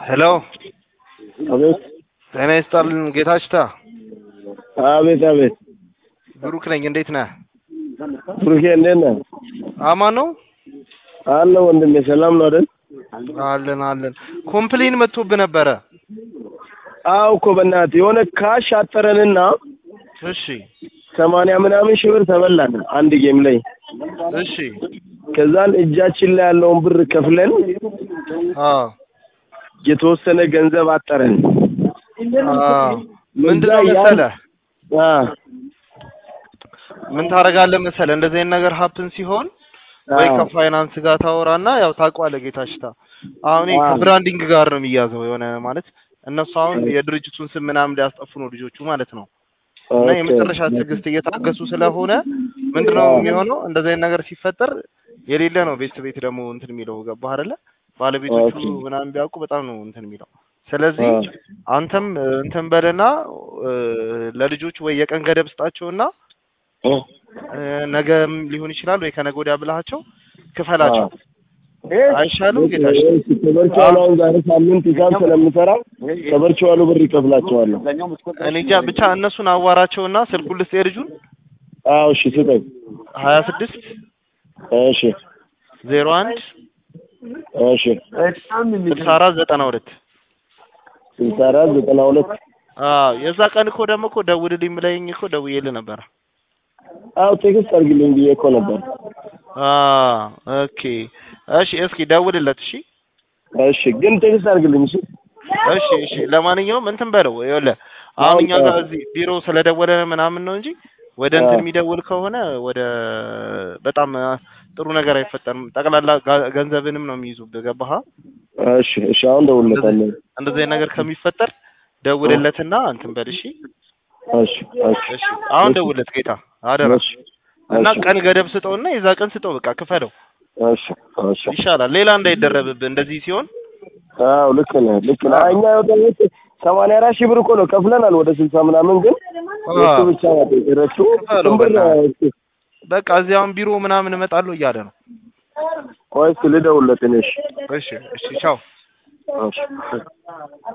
ሄሎ አቤት ጤና ይስጥልን ጌታችታ አቤት አቤት ብሩክ ነኝ እንዴት ነህ ብሩኬ እንዴት ነህ? አማን ነው አለ ወንድሜ ሰላም ነው አይደል? አለን አለን ኮምፕሌን መጥቶብህ ነበረ አዎ እኮ በእናትህ የሆነ ካሽ አጠረንና እሺ ሰማንያ ምናምን ሺህ ብር ተበላን አንድ ጌም ላይ እሺ ከዛን እጃችን ላይ ያለውን ብር ከፍለን አዎ የተወሰነ ገንዘብ አጠረን አዎ ምንድን ነው ያን- መሰለህ አ ምን ታደርጋለህ መሰለህ እንደዚህ አይነት ነገር ሀፕን ሲሆን ወይ አዎ። ከፋይናንስ ጋር ታወራና ያው ታውቀዋለህ ጌታችታ አሁን ይሄ አዎ። ከብራንዲንግ ጋር ነው የሚያዘው የሆነ ማለት እነሱ አሁን የድርጅቱን ስም ምናምን ሊያስጠፉ ነው ልጆቹ ማለት ነው እና ኦኬ። የመጨረሻ ትዕግስት እየታገሱ ስለሆነ ምንድነው አዎ። የሚሆነው እንደዚህ አይነት ነገር ሲፈጠር የሌለ ነው ቤት ቤት ደግሞ እንትን የሚለው ገባህ አይደለ ባለቤቶቹ ኦኬ። ምናምን ቢያውቁ በጣም ነው እንትን የሚለው ስለዚህ አዎ። አንተም እ, እንትን በልና እ, ለልጆቹ ወይ የቀን ገደብ ስጣቸውና እ እ, ነገም ሊሆን ይችላል ወይ ከነገ ወዲያ ብልሃቸው ክፈላቸው አይሻልም ጌታችን ከበርቸዋሉ አሁን ዛሬ ሳምንት ሂሳብ ስለምሰራ ከበርቸዋሉ ብር ይከፍላቸዋለሁ። እኔ እንጃ ብቻ እነሱን አዋራቸውና ስልኩን ልስጥ የልጁን አዎ እሺ ስጠኝ። ሀያ ስድስት እሺ ዜሮ አንድ እሺ ስልሳ አራት ዘጠና ሁለት ስልሳ አራት ዘጠና ሁለት አዎ የዛ ቀን እኮ ደግሞ እኮ ደውልልኝ ብለኸኝ እኮ ደውዬልህ ነበረ አዎ ቴክስት አድርግልኝ ብዬ እኮ ነበር። አዎ ኦኬ እሺ እስኪ ደውልለት እሺ እሺ ግን ቴክስት አድርግልኝ እሺ። እሺ እሺ ለማንኛውም እንትን በለው ይኸውልህ አሁን እኛ ጋር እዚህ ቢሮ ስለደወለ ምናምን ነው እንጂ ወደ እንትን አዎ። የሚደውል ከሆነ ወደ በጣም አ, ጥሩ ነገር አይፈጠርም ጠቅላላ ጋ- ገንዘብንም ነው የሚይዙብህ ገባህ እሺ እሺ አሁን ደውልለታለሁ። እንደዚህ አይነት ነገር ከሚፈጠር ደውልለትና እንትን በል እሺ እሺ እሺ እሺ አሁን ደውልለት ጌታ አደራ እሺ እና እሺ ቀን ገደብ ስጠውና የዛ ቀን ስጠው በቃ ክፈለው እሺ እሺ ይሻላል ሌላ እንዳይደረብብህ እንደዚህ ሲሆን አዎ ልክ ነህ ልክ ነህ። እኛ የወጣሁት ሰማንያ አራት ሺህ ብር እኮ ነው ከፍለናል ወደ ስልሳ ምናምን ግን እሱ ብቻ ናት የቀረችው። ክፈለው ስንት ብር ነው? በእናትህ። በቃ እዚያውን ቢሮ ምናምን እመጣለሁ እያለ ነው ቆይ እስኪ ልደውልለት እኔ እሺ እሺ እሺ ቻው እሺ